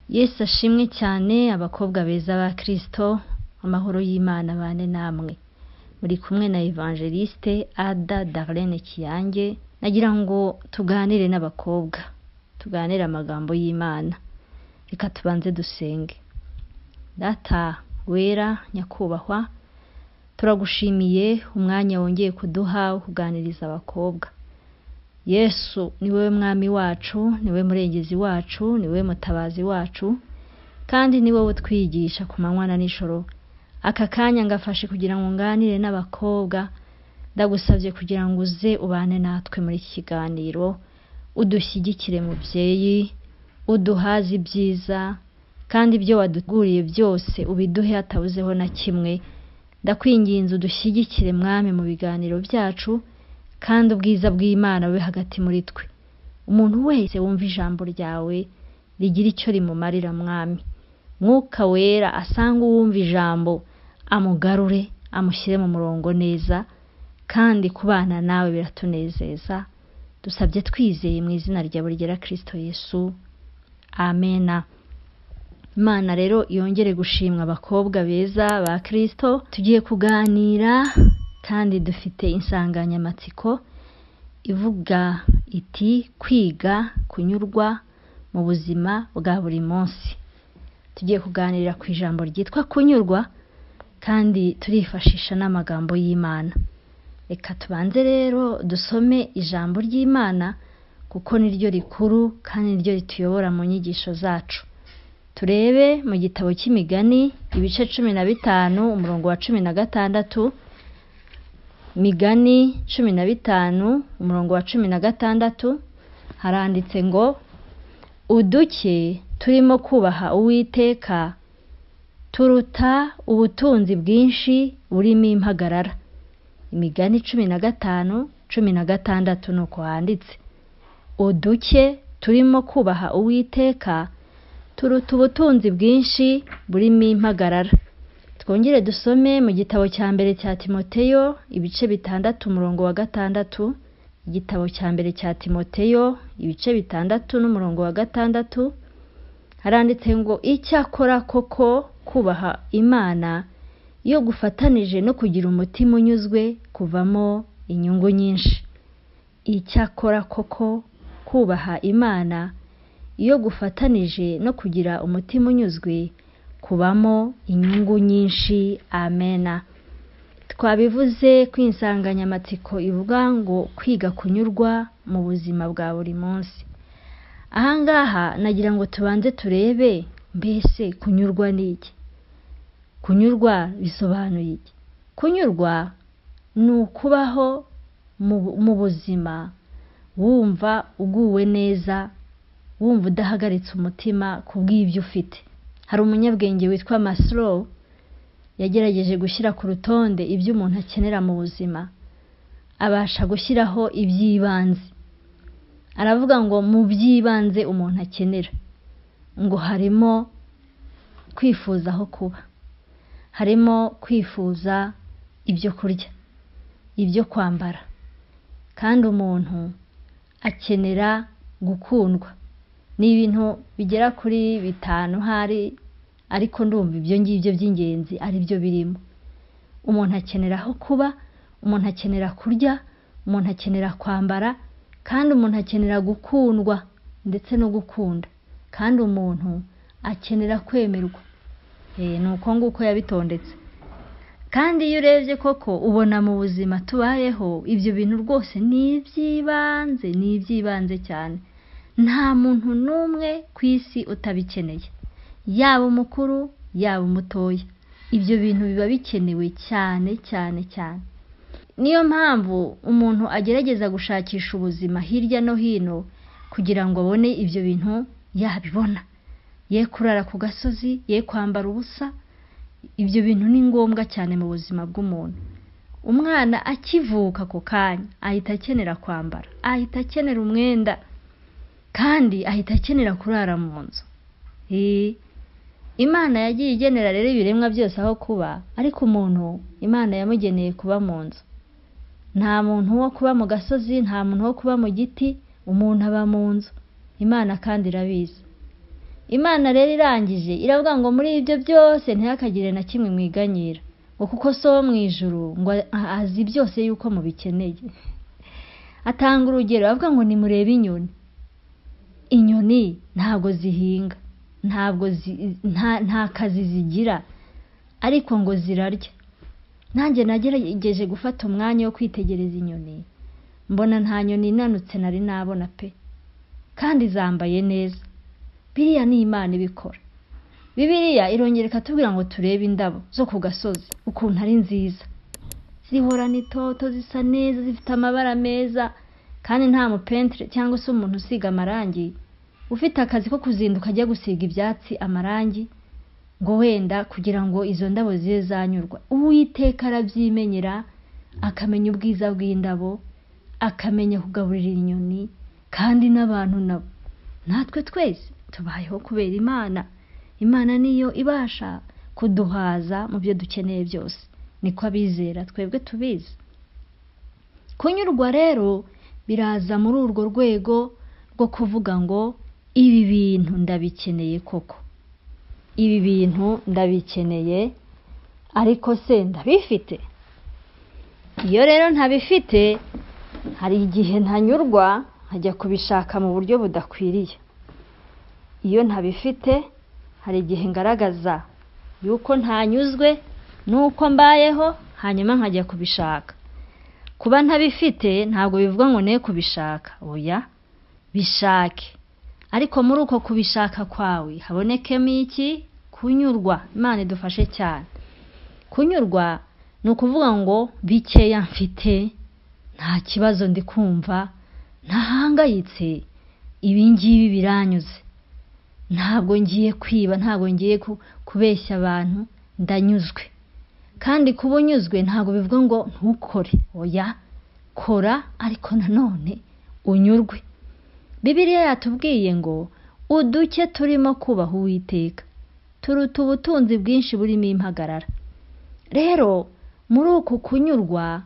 yesu ashimwe cyane abakobwa beza ba kirisito amahoro y'imana bane namwe muri kumwe na evangeliste ada darlene kiyange nagira ngo tuganire n'abakobwa tuganire amagambo y'imana reka tubanze dusenge data wera nyakubahwa turagushimiye umwanya wongeye kuduha wo kuganiriza abakobwa yesu ni wowe mwami wacu ni wowe murengezi wacu ni wowe mutabazi wacu kandi ni wowe utwigisha ku manywa na nijoro aka kanya ngafashe kugira ngo nganire n'abakobwa ndagusabye kugira ngo uze ubane natwe muri iki kiganiro udushyigikire mubyeyi uduhaze ibyiza kandi ibyo waduguriye byose ubiduhe hatabuzeho na kimwe ndakwinginze udushyigikire mwami mu biganiro byacu kandi ubwiza bw'imana bube hagati muri twe umuntu wese wumva ijambo ryawe rigira icyo rimumarira mwami mwuka wera asanga uwumva ijambo amugarure amushyire mu murongo neza kandi kubana nawe biratunezeza dusabye twizeye mu izina ryawe ryera kirisito yesu amena imana rero yongere gushimwa abakobwa beza ba kirisito tugiye kuganira kandi dufite insanganyamatsiko ivuga iti kwiga kunyurwa mu buzima bwa buri munsi tugiye kuganira ku ijambo ryitwa kunyurwa kandi turifashisha n'amagambo y'imana reka tubanze rero dusome ijambo ry'imana kuko niryo rikuru kandi niryo rituyobora mu nyigisho zacu turebe mu gitabo cy'imigani ibice cumi na bitanu umurongo wa cumi na gatandatu migani cumi na bitanu umurongo wa cumi na gatandatu haranditse ngo uduke turimo kubaha uwiteka turuta ubutunzi bwinshi burimo impagarara imigani cumi na gatanu cumi na gatandatu ni uko handitse uduke turimo kubaha uwiteka turuta ubutunzi bwinshi burimo impagarara twongere dusome mu gitabo cya mbere cya timoteyo ibice bitandatu umurongo wa gatandatu igitabo cya mbere cya timoteyo ibice bitandatu n'umurongo wa gatandatu haranditse ngo icyakora koko kubaha imana iyo gufatanije no kugira umutima unyuzwe kuvamo inyungu nyinshi icyakora koko kubaha imana iyo gufatanije no kugira umutima unyuzwe kubamo inyungu nyinshi amena twabivuze ko insanganyamatsiko ivuga ngo kwiga kunyurwa mu buzima bwa buri munsi ahangaha nagira ngo tubanze turebe mbese kunyurwa ni iki kunyurwa bisobanuye iki kunyurwa ni ukubaho mu buzima wumva uguwe neza wumva udahagaritse umutima ku bw'ibyo ufite hari umunyabwenge witwa masiro yagerageje gushyira ku rutonde ibyo umuntu akenera mu buzima abasha gushyiraho iby'ibanze aravuga ngo mu by'ibanze umuntu akenera ngo harimo kwifuza aho kuba harimo kwifuza ibyo kurya ibyo kwambara kandi umuntu akenera gukundwa ni ibintu bigera kuri bitanu hari ariko ndumva ibyo ngibyo by'ingenzi ari byo birimo umuntu akenera aho kuba umuntu akenera kurya umuntu akenera kwambara kandi umuntu akenera gukundwa ndetse no gukunda kandi umuntu akenera kwemerwa ni uko nguko yabitondetse kandi iyo urebye koko ubona mu buzima tubayeho ibyo bintu rwose ni iby'ibanze ni iby'ibanze cyane nta muntu n'umwe ku isi utabikeneye yaba umukuru yaba umutoya ibyo bintu biba bikenewe cyane cyane cyane niyo mpamvu umuntu agerageza gushakisha ubuzima hirya no hino kugira ngo abone ibyo bintu yabibona ye kurara ku gasozi ye kwambara ubusa ibyo bintu ni ngombwa cyane mu buzima bw'umuntu umwana akivuka ako kanya ahita akenera kwambara ahita akenera umwenda kandi ahita akenera kurara mu nzu imana yagiye igenera rero ibiremwa byose aho kuba ariko umuntu imana yamugeneye kuba mu nzu nta muntu wo kuba mu gasozi nta muntu wo kuba mu giti umuntu aba mu nzu imana kandi irabizi imana rero irangije iravuga ngo muri ibyo byose ntihakagire na kimwe mwiganyira ngo kuko so wo mu ijuru ngo azi byose yuko mubikeneye atanga urugero avuga ngo nimurebe inyoni inyoni ntabwo zihinga ntabwo zi- nta- nta kazi zigira ariko ngo zirarya nanjye nagerageje gufata umwanya wo kwitegereza inyoni mbona nta nyoni inanutse nari nabona pe kandi zambaye neza biriya ni imana ibikora bibiriya irongera ikatubwira ngo turebe indabo zo ku gasozi ukuntu ari nziza zihorana itoto zisa neza zifite amabara meza kandi nta mupentire cyangwa se umuntu usiga amarangi ufite akazi ko kuzinduka ajya gusiga ibyatsi amarangi ngo wenda kugira ngo izo ndabo zibe zanyurwa uwiteka arabyimenyera akamenya ubwiza bw'indabo akamenya kugaburira inyoni kandi n'abantu nabo natwe twese tubayeho kubera imana imana niyo ibasha kuduhaza mu byo dukeneye byose niko abizera twebwe tubizi kunyurwa rero biraza muri urwo rwego rwo kuvuga ngo ibi bintu ndabikeneye koko ibi bintu ndabikeneye ariko se ndabifite iyo rero ntabifite hari igihe ntanyurwa nkajya kubishaka mu buryo budakwiriye iyo ntabifite hari igihe ngaragaza yuko ntanyuzwe n'uko mbayeho hanyuma nkajya kubishaka kuba ntabifite ntabwo bivuga ngo ne kubishaka oya bishake ariko muri uko kubishaka kwawe habonekemo iki kunyurwa imana idufashe cyane kunyurwa ni ukuvuga ngo bikeya mfite nta kibazo ndi kumva ntahangayitse ibi ngibi biranyuze ntabwo ngiye kwiba ntabwo ngiye ku- kubeshya abantu ndanyuzwe kandi kuba unyuzwe ntabwo bivuga ngo ntukore oya kora ariko nanone unyurwe bibiliya yatubwiye ngo uduke turimo kubaha uwiteka turuta ubutunzi bwinshi burimo impagarara rero muri uku kunyurwa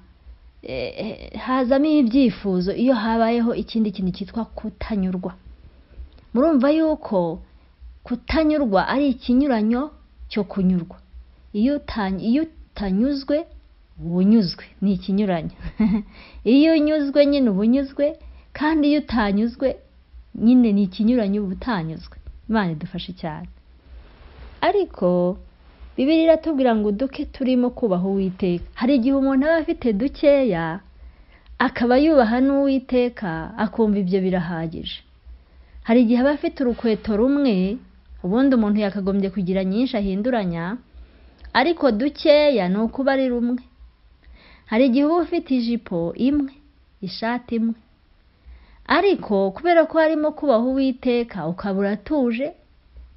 eh, eh, hazamo ibyifuzo iyo habayeho ikindi kintu cyitwa kutanyurwa murumva yuko kutanyurwa ari ikinyuranyo cyo kunyurwa iyo uta- iyo utanyuzwe uba unyuzwe ni ikinyuranyo iyo unyuzwe nyine uba unyuzwe kandi iyo utanyuzwe nyine ni ikinyuranyo uba utanyuzwe imana idufashe cyane ariko bibiri iratubwira ngo duke turimo kubaha uwiteka hari igihe umuntu aba afite dukeya akaba yubaha n'uwiteka akumva ibyo birahagije hari igihe aba afite urukweto rumwe ubundi umuntu yakagombye kugira nyinshi ahinduranya ariko dukeya ni ukuba ari rumwe hari igihe uba ufite ijipo imwe ishati imwe ariko kubera ko harimo kubaho uwiteka ukaba uratuje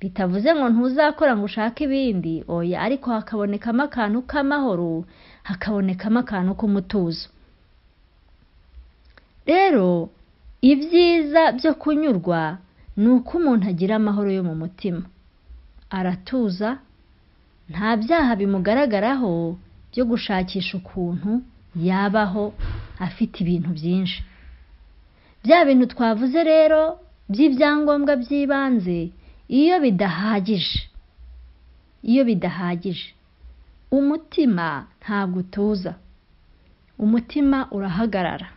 bitavuze ngo ntuzakora ngo ushake ibindi oya ariko hakabonekamo akantu k'amahoro hakabonekamo akantu k'umutuzo rero ibyiza byo kunyurwa ni uko umuntu agira amahoro yo mu mutima aratuza nta byaha bimugaragaraho byo gushakisha ukuntu yabaho afite ibintu byinshi bya bintu twavuze rero by'ibyangombwa by'ibanze iyo bidahagije iyo bidahagije umutima ntabwo utuza umutima urahagarara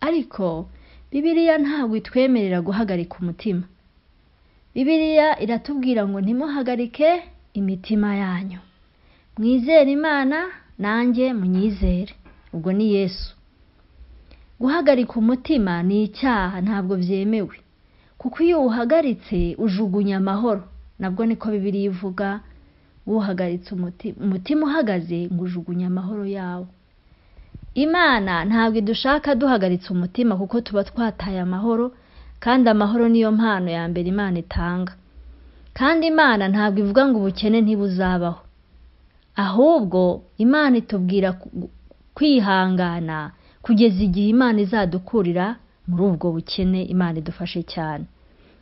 ariko bibiliya ntabwo itwemerera guhagarika umutima bibiliya iratubwira ngo ntimuhagarike imitima yanyu mwizere imana nanjye munyizere ubwo ni yesu guhagarika umutima ni icyaha ntabwo byemewe kuko iyo uwuhagaritse ujugunya amahoro nabwo niko bibiliya ivuga wuhagaritse umutima umutima uhagaze ngo ujugunya amahoro yawe imana ntabwo idushaka duhagaritse umutima kuko tuba twataye amahoro kandi amahoro niyo mpano ya mbere imana itanga kandi imana ntabwo ivuga ngo ubukene ntibuzabaho ahubwo imana itubwira ku- kwihangana kugeza igihe imana izadukurira muri ubwo bukene imana idufashe cyane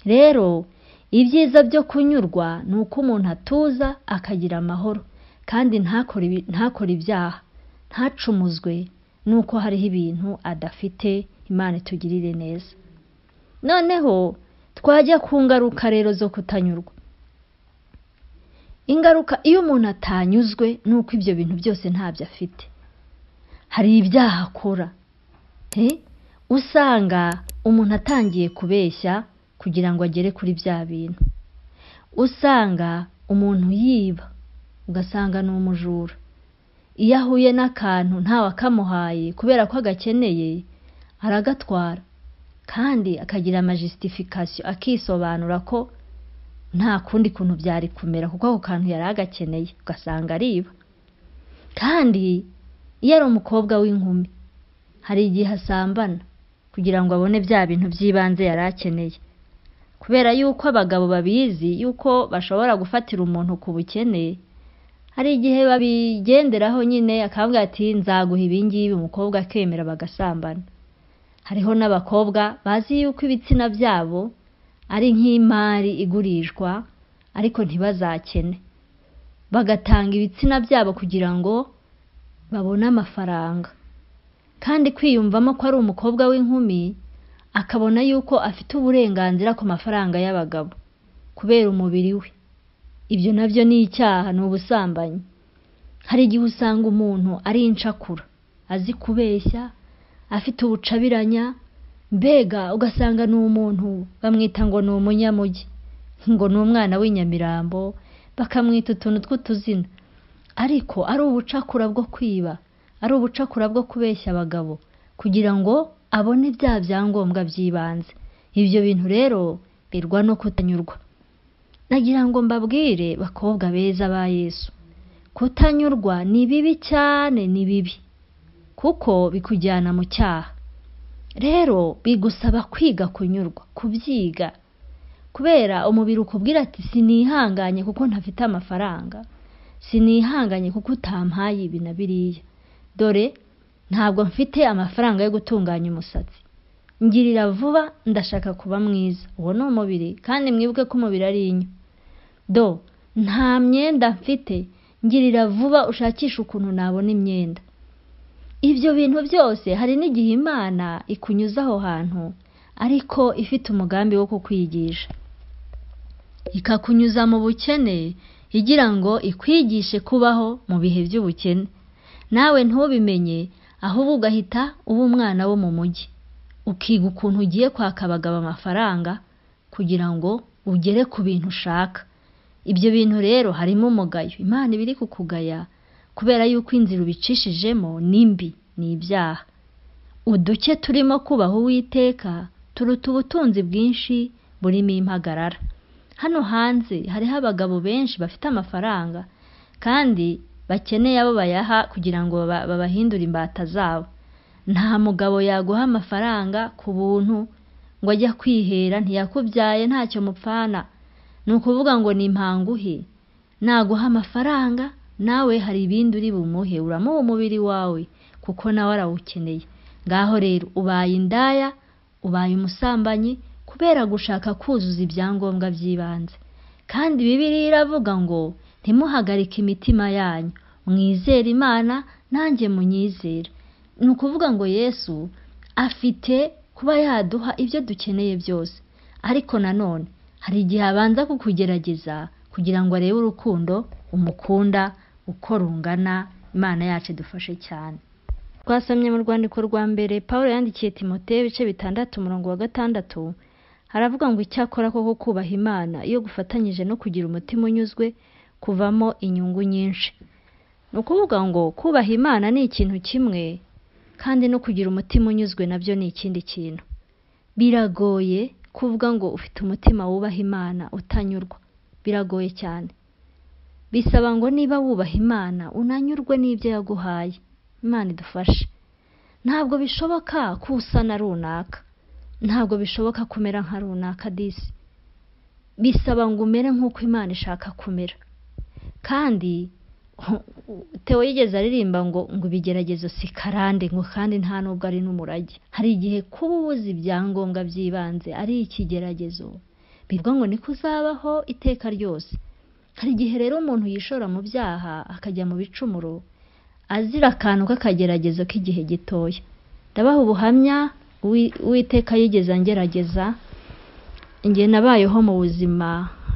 rero ibyiza byo kunyurwa ni uko umuntu atuza akagira amahoro kandi ntakore ibi- ntakore ibyaha ntacumuzwe nuko hariho ibintu adafite imana itugirire neza noneho twajya ku ngaruka rero zo kutanyurwa ingaruka iyo umuntu atanyuzwe ni uko ibyo bintu byose ntabyo afite hari ibyaha akora Eh, usanga umuntu atangiye kubeshya kugira ngo agere kuri bya bintu usanga umuntu yiba ugasanga ni umujura iyo ahuye n'akantu ntawe akamuhaye kubera ko agakeneye aragatwara kandi akagira amajisitifikasiyo akisobanura ko nta kundi kuntu byari kumera kuko ako kantu yari agakeneye ugasanga ariba kandi iyo ari umukobwa w'inkumi hari igihe asambana kugira ngo abone bya bintu by'ibanze yari akeneye kubera yuko abagabo babizi yuko bashobora gufatira umuntu ku bukene hari igihe babigenderaho nyine akavuga ati nzaguha ibingibi umukobwa akemera bagasambana hariho n'abakobwa bazi yuko ibitsina byabo ari nk'imari igurishwa ariko ntibazakene bagatanga ibitsina byabo kugira ngo babone amafaranga kandi kwiyumvamo ko ari umukobwa w'inkumi akabona yuko afite uburenganzira ku mafaranga y'abagabo kubera umubiri we ibyo nabyo ni icyaha ni ubusambanyi hari igihe usanga umuntu ari incakura azi kubeshya afite ubucabiranya mbega ugasanga ni umuntu bamwita ngo ni umunyamugi ngo ni umwana w'inyamirambo bakamwita utuntu tw'utuzina ariko ari ubucakura bwo kwiba ari ubucakura bwo kubeshya abagabo kugira ngo abone bya byangombwa by'ibanze ibyo bintu rero birwa no kutanyurwa nagira ngo mbabwire bakobwa beza ba yesu kutanyurwa ni bibi cyane ni bibi kuko bikujyana mu cyaha rero bigusaba kwiga kunyurwa kubyiga kubera umubiri ukubwira ati sinihanganye kuko ntafite amafaranga sinihanganye kuko utampaye ibi na biriya dore ntabwo mfite amafaranga yo gutunganya umusatsi ngirira vuba ndashaka kuba mwiza uwo ni umubiri kandi mwibuke ko umubiri ari inyo do nta myenda mfite ngirira vuba ushakisha ukuntu nabona imyenda ibyo bintu byose hari n'igihe imana ikunyuza aho hantu ariko ifite umugambi wo kukwigisha ikakunyuza mu bukene igira ngo ikwigishe kubaho mu bihe by'ubukene nawe ntubimenye ahubwo ugahita uba umwana wo mu mujyi ukiga ukuntu ugiye kwaka abagabo amafaranga kugira ngo ugere ku bintu ushaka ibyo bintu rero harimo umugayo imana iba iri kukugaya kubera yuko inzira ubicishijemo nimbi ni ibyaha uduke turimo kubaha uwiteka turuta ubutunzi bwinshi burimo impagarara hano hanze hariho abagabo benshi bafite amafaranga kandi bakeneye abo bayaha kugira ngo baba- babahindure imbata zabo nta mugabo yaguha amafaranga ku buntu ngo ajya kwihera ntiyakubyaye ntacyo mupfana ni ukuvuga ngo ni impanguhe naguha amafaranga nawe hari ibindi uri bumuhe uramuha umubiri wawe kuko nawe arawukeneye ngaho rero ubaye indaya ubaye umusambanyi kubera gushaka kuzuza ibyangombwa by'ibanze kandi bibiriya iravuga ngo ntimuhagarike imitima yanyu mwizere imana nanjye munyizere ni ukuvuga ngo yesu afite kuba yaduha ibyo dukeneye byose ariko nanone hari igihe abanza kukugerageza kugira ngo arebe urukundo umukunda uko rungana imana yacu idufashe cyane twasomye mu rwandiko rwa mbere paul yandikiye timote ibice bitandatu umurongo wa gatandatu haravuga ngo icyakora koko kubaha imana iyo gufatanyije no kugira umutima unyuzwe kuvamo inyungu nyinshi ni ukuvuga ngo kubaha imana ni ikintu kimwe kandi no kugira umutima unyuzwe nabyo ni ikindi kintu biragoye kuvuga ngo ufite umutima wubaha imana utanyurwa biragoye cyane bisaba ngo niba wubaha imana unanyurwe n'ibyo yaguhaye imana idufashe ntabwo bishoboka ko usa na runaka ntabwo bishoboka kumera nka runaka disi bisaba ngo umere nk'uko imana ishaka kumera kandi Theo yigeze aririmba ngo ngo ibigeragezo si karande ngo kandi nta nubwo ari n'umurage hari igihe kuba ubuze ibyangombwa by'ibanze ari ikigeragezo bivuga ngo niko uzabaho iteka ryose hari igihe rero umuntu yishora mu byaha akajya mu bicumuro azira akantu k'akageragezo k'igihe gitoya ndabaha ubuhamya uwi- uwiteka yigeze angerageza njye nabayeho mu buzima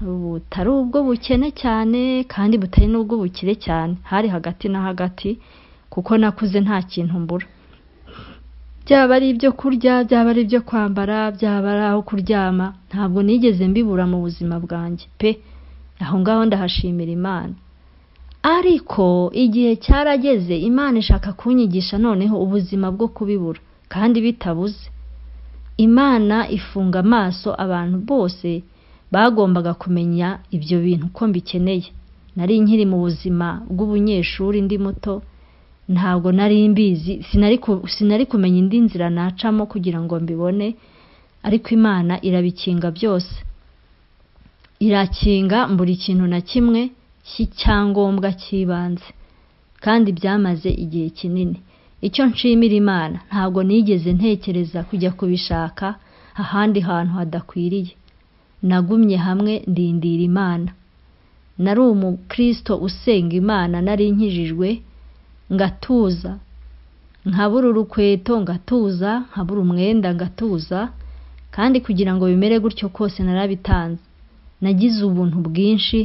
butari ubw'ubukene cyane kandi butari n'ubw'ubukire cyane hari hagati na hagati kuko nakuze nta kintu mbura byaba ari ibyo kurya byaba ari ibyo kwambara byaba ari aho kuryama ntabwo nigeze mbibura mu buzima bwanjye pe aho ngaho ndahashimira imana ariko igihe cyarageze imana ishaka kunyigisha noneho ubuzima bwo kubibura kandi bitabuze imana ifunga amaso abantu bose bagombaga kumenya ibyo bintu uko mbikeneye nari nkiri mu buzima bw'ubunyeshuri ndi muto ntabwo nari mbizi sinari ku- sinari kumenya indi nzira nacamo kugira ngo mbibone ariko imana irabikinga byose irakinga buri kintu na kimwe cy'icyangombwa cy'ibanze kandi byamaze igihe kinini icyo nshimira imana ntabwo nigeze ntekereza kujya kubishaka ahandi hantu hadakwiriye nagumye hamwe ndindira imana nari umukristo usenga imana nari nkijijwe ngatuza nkabura urukweto ngatuza nkabura umwenda ngatuza kandi kugira ngo bimere gutyo kose narabitanze nagize ubuntu bwinshi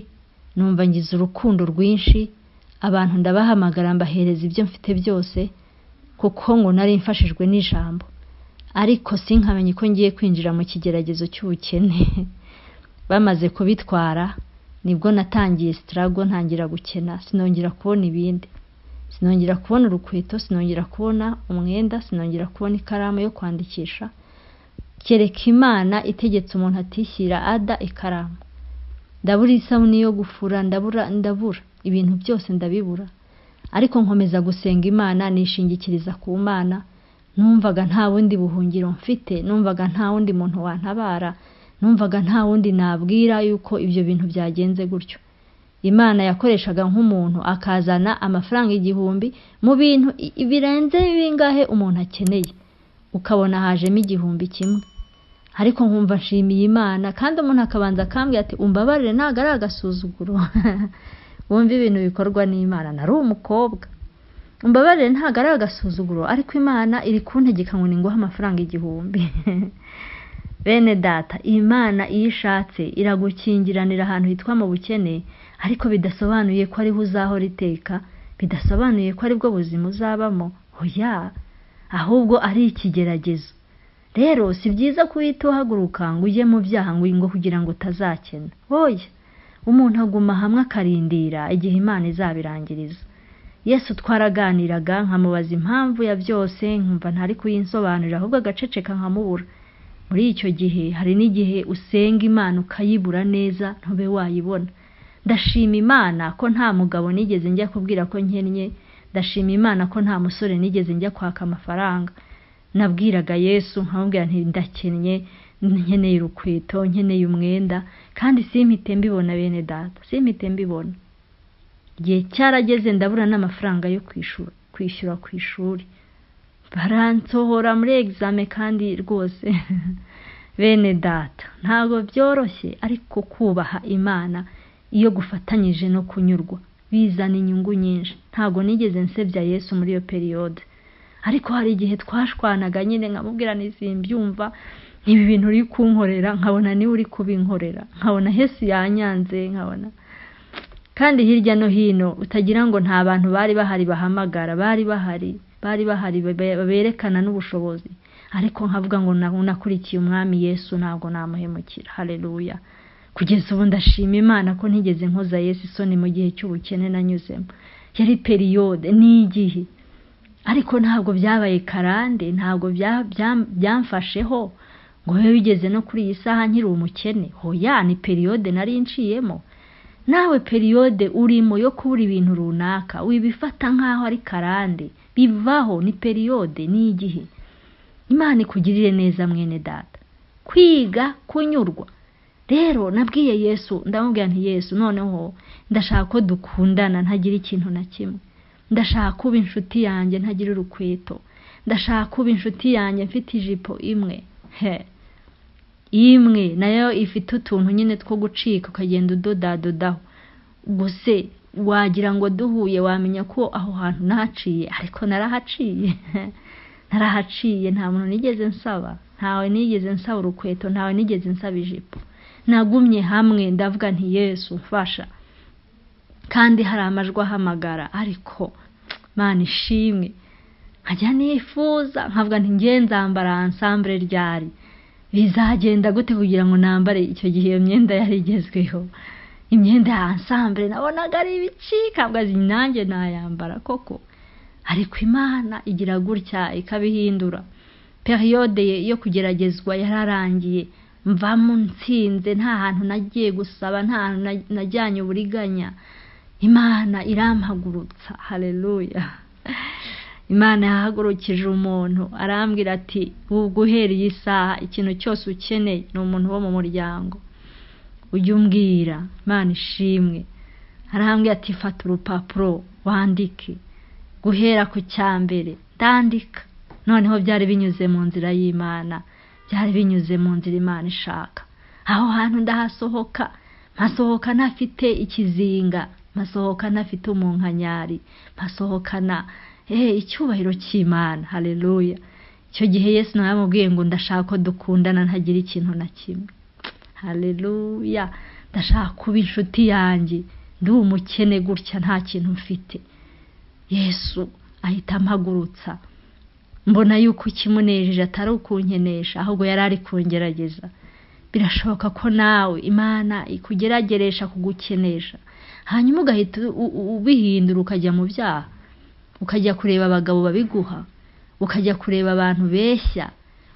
numva ngize urukundo rwinshi abantu ndabahamagara mbahereza ibyo mfite byose kuko ngo nari mfashijwe n'ijambo ariko sinkamenye ko ngiye kwinjira mu kigeragezo cy'ubukene bamaze kubitwara nibwo natangiye sitarago ntangira gukena sinongera kubona ibindi sinongera kubona urukweto sinongera kubona umwenda sinongera kubona ikaramu yo kwandikisha kereka imana itegetse umuntu atishyira ada ikaramu ndabura isabune yo gufura ndabura ndabura ibintu byose ndabibura ariko nkomeza gusenga imana nishingikiriza ku mana numvaga nta bundi buhungiro mfite numvaga nta wundi muntu wantabara numvaga nta wundi nabwira yuko ibyo bintu byagenze gutyo imana yakoreshaga nk'umuntu akazana amafaranga igihumbi mu bintu i- birenze bingahe umuntu akeneye ukabona hajemo igihumbi kimwe ariko nkumva nshimiye imana kandi umuntu akabanza akambwira ati umbabarire ntabwo ari agasuzuguro wumva ibintu bikorwa n'imana nari umukobwa umbabarire ntabwo ari agasuzuguro ariko imana iri kuntegeka ngo ninguhe amafaranga igihumbi bene data imana iyo ishatse iragukingiranira ahantu hitwa mu bukene ariko bidasobanuye ko ariho uzahora iteka bidasobanuye ko aribwo buzima uzabamo oya ahubwo ari ikigeragezo rero si byiza kuhita uhaguruka ngo ujye mu byaha ngo ngo kugira ngo utazakena oya umuntu aguma hamwe akarindira igihe imana izabirangiriza yesu twaraganiraga nkamubaza impamvu ya byose nkumva ntari kuyinsobanurira ahubwo agaceceka nkamubura muri icyo gihe hari n'igihe usenga imana ukayibura neza ntube wayibona ndashima imana ko nta mugabo nigeze njya kubwira ko nkennye ndashima imana ko nta musore nigeze njya kwaka amafaranga nabwiraga yesu nkamubwira nti ndakennye nkeneye urukweto nkeneye umwenda kandi simpite mbibona bene data simpite mbibona igihe cyarageze ndabura n'amafaranga yo kwishura- kwishyura ku ishuri baransohora muri egizame kandi rwose bene data ntabwo byoroshye ariko kubaha imana iyo gufatanyije no kunyurwa bizana inyungu nyinshi ntabwo nigeze nsebya yesu muri iyo periyode ariko hari igihe twashwanaga nyine nkamubwira simbyumva ibi bintu uri kunkorera nkabona niwe uri kubinkorera nkabona hesi yanyanze nkabona kandi hirya no hino utagira ngo nta bantu bari bahari bahamagara bari bahari bari bahari babe- berekana n'ubushobozi ariko nkavuga ngo na- nakurikiye umwami yesu ntabwo namuhemukira hareruya kugeza ubu ndashima imana ko ntigeze nkoza yesu isoni mu gihe cy'ubukene nanyuzemo yari periyode ni igihe ariko ntabwo byabaye karande ntabwo bya- bya- byamfasheho ngo bibe bigeze no kuri iyi saha nkiri umukene hoya ni periyode nari nciyemo nawe periyode urimo yo kubura ibintu runaka wibifata nk'aho ari karande bivaho ni periyode ni igihe imana ikugirire neza mwene data kwiga kunyurwa rero nabwiye yesu ndamubwira nti yesu noneho ndashaka ko dukundana ntagira ikintu na kimwe ndashaka kuba inshuti yanjye ntagira urukweto ndashaka kuba inshuti yanjye mfite ijipo imwe he imwe nayo ifite utuntu nyine two gucika ukagenda udodadodaho gusa wagira ngo duhuye wamenya ko aho hantu nahaciye ariko narahaciye narahaciye nta muntu nigeze nsaba ntawe nigeze nsaba urukweto ntawe nigeze nsaba ijipo nagumye hamwe ndavuga nti yesu mfasha kandi hari amajwi ahamagara ariko mani ishimwe nkajya nifuza nkavuga nti nge nzambara ansambure ryari bizagenda gute kugira ngo nambare icyo gihe iyo myenda yari igezweho imyenda ya ansambure nabonaga ari ibicika mbwazi nanjye nayambara koko ariko imana igira gutya ikabihindura periyode yo kugeragezwa yararangiye mvamo nsinze nta hantu nagiye gusaba nta hantu na- najyanye uburiganya imana irampagurutsa hareruya imana yahagurukije umuntu arambwira ati ubwo uhereye isaha ikintu cyose ukeneye ni umuntu wo mu muryango ujya umbwira imana ishimwe arambwira ati fata urupapuro wandike guhera ku cya mbere ndandika noneho byari binyuze mu nzira y'imana byari binyuze mu nzira imana ishaka aho hantu ndahasohoka mpasohoka ntafite ikizinga mpasohoka ntafite umunkanyari mpasohokana eee icyubahiro cy'imana hareruya icyo gihe yesu nawe yamubwiye ngo ndashaka ko dukundana ntagira ikintu na kimwe hareruya ndashaka kuba inshuti yanjye ndi umukene gutya nta kintu mfite yesu ahita ampagurutsa mbona yuko ikimunejeje atari ukunkenesha ahubwo yari ari kungerageza birashoboka ko nawe imana ikugerageresha kugukenesha hanyuma ugahita u- u- ubihindura ukajya mu byaha ukajya kureba abagabo babiguha ukajya kureba abantu beshya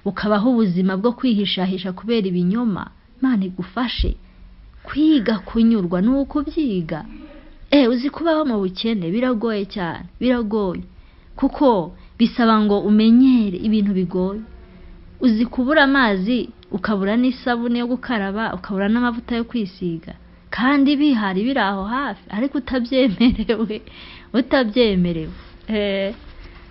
ukabaho ubuzima bwo kwihishahisha kubera ibinyoma imana igufashe kwiga kunyurwa ni ukubyiga eee uzi kubaho mu bukene biragoye cyane biragoye kuko bisaba ngo umenyere ibintu bigoye uzi kubura amazi ukabura n'isabune yo gukaraba ukabura n'amavuta yo kwisiga kandi bihari biri aho hafi ariko utabyemerewe utabyemerewe Eh,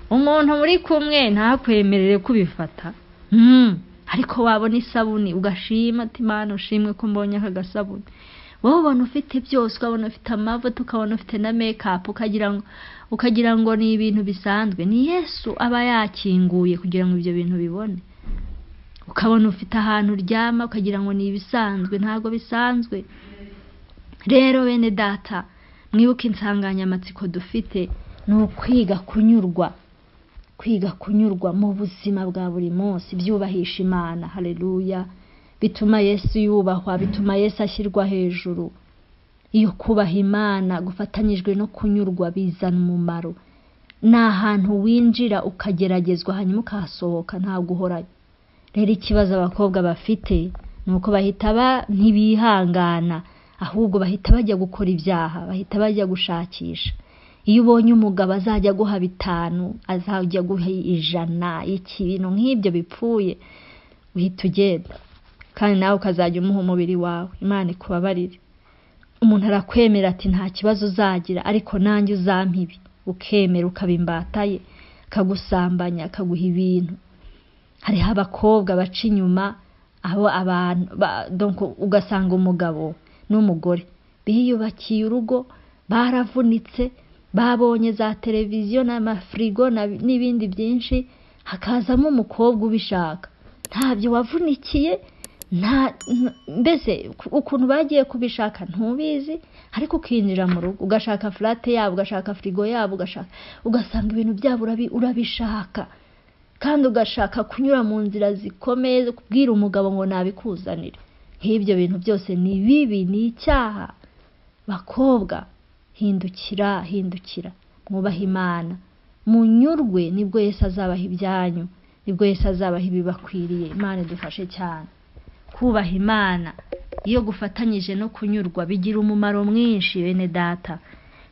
umuntu muri kumwe ntakwemerere kubifata Mm, ariko wabona isabune ugashima ati mana ushimwe ko mbonye aka gasabune wowe ubona ufite byose ukabona ufite amavuta ukabona ufite na mekapu ukagira ngo ukagira ngo ni ibintu bisanzwe ni yesu aba yakinguye kugira ngo ibyo bintu ubibone ukabona ufite ahantu uryama ukagira ngo ni ibisanzwe ntabwo bisanzwe rero bene data mwibuke insanganyamatsiko dufite ni ukwiga kunyurwa kwiga kunyurwa mu buzima bwa buri munsi byubahisha imana hareruya bituma yesu yubahwa bituma yesu ashyirwa hejuru iyo kubaha imana gufatanyijwe no kunyurwa bizana umumaro ni ahantu winjira ukageragezwa hanyuma ukahasohoka ntabwo uhorayo rero ikibazo abakobwa bafite ni uko bahita ba ntibihangana ahubwo bahita bajya gukora ibyaha bahita bajya gushakisha iyo ubonye umugabo azajya aguha bitanu azajya aguha ijana ikintu nk'ibyo bipfuye uhita ugenda kandi nawe ukazajya umuha umubiri wawe imana ikubabarire umuntu arakwemera ati nta kibazo uzagira ariko nanjye uzampibi ukemera ukaba imbata ye akagusambanya akaguha ibintu hariho abakobwa baca inyuma aho abantu ba- donc ugasanga umugabo n'umugore biyubakiye urugo baravunitse babonye za televiziyo n'amafirigo na- n'ibindi byinshi hakazamo umukobwa ubishaka ntabyo wavunikiye nta nta- mbese ku- ukuntu bagiye kubishaka ntubizi ariko ukinjira mu rugo ugashaka furate yabo ugashaka firigo yabo ugashaka ugasanga ibintu byabo urabi- urabishaka kandi ugashaka kunyura mu nzira zikomeye zo kubwira umugabo ngo nabikuzanire nk'ibyo bintu byose ni bibi ni icyaha bakobwa hindukira hindukira mwubahe imana munyurwe nibwo yesu azabaha ibyanyu nibwo yesu azabaha ibibakwiriye imana idufashe cyane kubaha imana iyo gufatanyije no kunyurwa bigira umumaro mwinshi bene data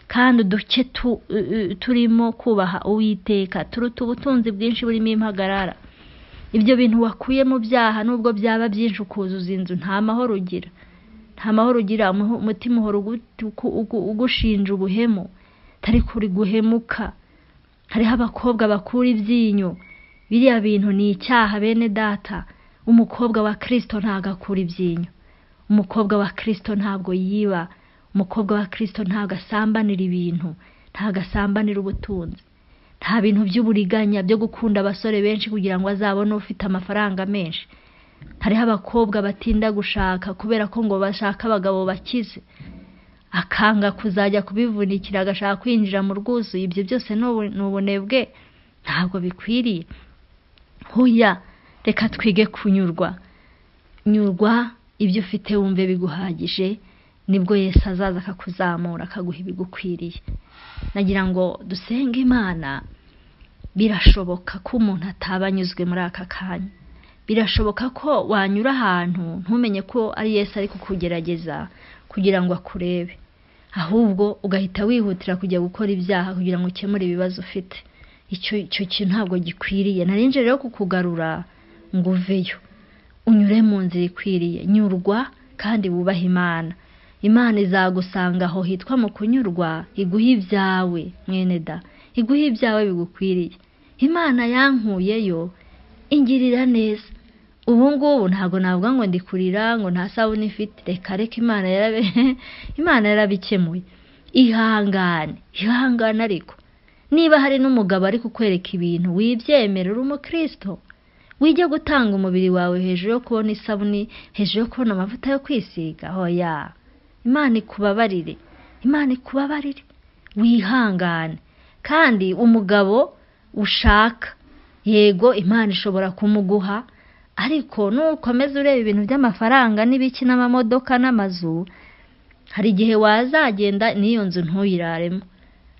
kandi uduce tu- u- u- turimo kubaha uwiteka turuta ubutunzi bwinshi burimo impagarara ibyo bintu wakuye mu byaha nubwo byaba byinshi ukuzuza inzu nta mahoro ugira nta mahoro ugira umuhu- umutima uhora ugu- ugu- ugu- ugushinja ubuhemu atari kuri guhemuka hariho abakobwa bakura ibyinyo biriya bintu ni icyaha bene data umukobwa wa kirisito ntabwo akura ibyinyo umukobwa wa kirisito ntabwo yiba umukobwa wa kirisito ntabwo asambanira ibintu ntabwo asambanira ubutunzi nta bintu by'uburiganya byo gukunda abasore benshi kugira ngo azabone ufite amafaranga menshi hariho abakobwa batinda gushaka kubera ko ngo bashaka abagabo bakize akanga kuzajya kubivunikira agashaka kwinjira mu rwuzuye ibyo byose ni ubu- ni ubunebwe ntabwo bikwiriye huya reka twige kunyurwa nyurwa ibyo ufite wumve biguhagije nibwo yesu azaza akakuzamura akaguha ibigukwiriye nagira ngo dusenge imana birashoboka ko umuntu ataba anyuzwe muri aka kanya birashoboka ko wanyura ahantu ntumenye ko ari yesu ari kukugerageza kugira ngo akurebe ahubwo ugahita wihutira kujya gukora ibyaha kugira ngo ukemure ibibazo ufite icyo icyo kintu ntabwo gikwiriye narinje rero kukugarura ngo uveyo unyure mu nzira ikwiriye nyurwa kandi wubahe imana imana izagusanga aho hitwa mu kunyurwa iguha ibyawe mwene da iguha ibyawe bigukwiriye imana yankuyeyo ingirira neza ubu ngubu ntabwo navuga ngo ndikurira ngo nta sabune ifite reka reka imana yarabe imana yarabikemuye ihangane ihangane ariko niba hari n'umugabo ari kukwereka ibintu wibyemera uri umukristo wijya gutanga umubiri wawe hejuru yo kubona isabune hejuru yo kubona amavuta yo kwisiga hoya imana ikubabarire imana ikubabarire wihangane kandi umugabo ushaka yego imana ishobora kumuguha ariko nukomeza ureba ibintu by'amafaranga n'ibiki n'amamodoka n'amazu hari igihe wazagenda n'iyo nzu ntuyiraremo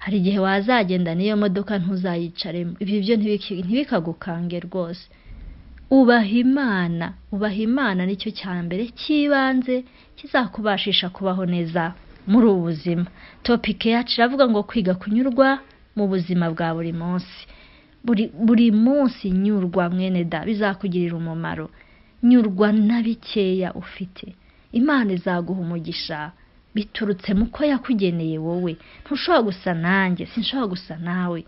hari igihe wazagenda n'iyo modoka ntuzayicaremo ibyo byo ntibiki- ntibikagukange rwose ubaha imana ubaha imana nicyo cya mbere cy'ibanze kizakubashisha kubaho neza muri ubu buzima topike yacu iravuga ngo kwiga kunyurwa mu buzima bwa buri munsi buri buri munsi nyurwa mwene da bizakugirira umumaro nyurwa na bikeya ufite imana izaguha umugisha biturutse mu ko yakugeneye wowe ntushobora gusa nanjye sinshobora gusa nawe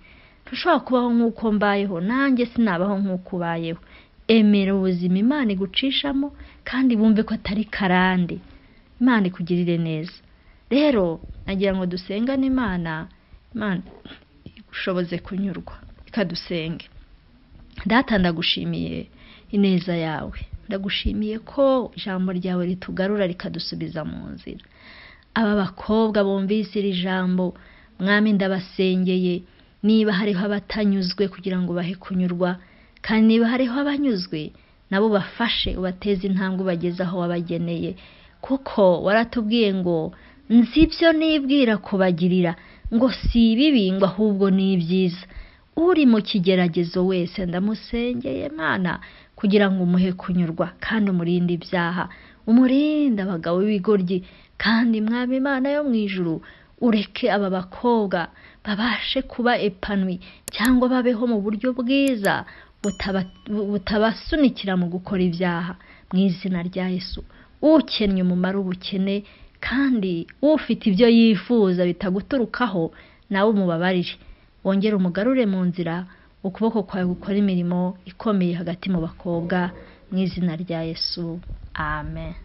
ntushobora kubaho nk'uko mbayeho nanjye sinabaho nk'uko ubayeho emera ubuzima imana igucishamo kandi bumve ko atari karande imana ikugirire neza rero nagira ngo dusengane imana imana igushoboze kunyurwa ikadusenge data ndagushimiye ineza yawe ndagushimiye ko ijambo ryawe ritugarura rikadusubiza mu nzira aba bakobwa bumvise iri jambo mwami ndabasengeye niba hariho abatanyuzwe kugira ngo bahe kunyurwa kandi niba hariho abanyuzwe nabo bafashe ubateze intambwe ubageze aho wabageneye kuko waratubwiye ngo nzi ibyo nibwira kubagirira ngo si ibibi ngo ahubwo ni ibyiza uri mu kigeragezo wese ndamusengeye mana kugira ngo umuhe kunyurwa kandi umurinde ibyaha umurinde abagabo b'ibigoryi kandi mwami imana yo mu ijuru ureke aba bakobwa babashe kuba epanwi cyangwa babeho mu buryo bwiza butaba- butabasunikira mu gukora ibyaha mu izina rya yesu ukennye umumaro ubukene kandi ufite ibyo yifuza bitaguturukaho nawe umubabarire wongere umugarure mu nzira ukuboko kwawe gukora imirimo ikomeye hagati mu bakobwa mu izina rya yesu amen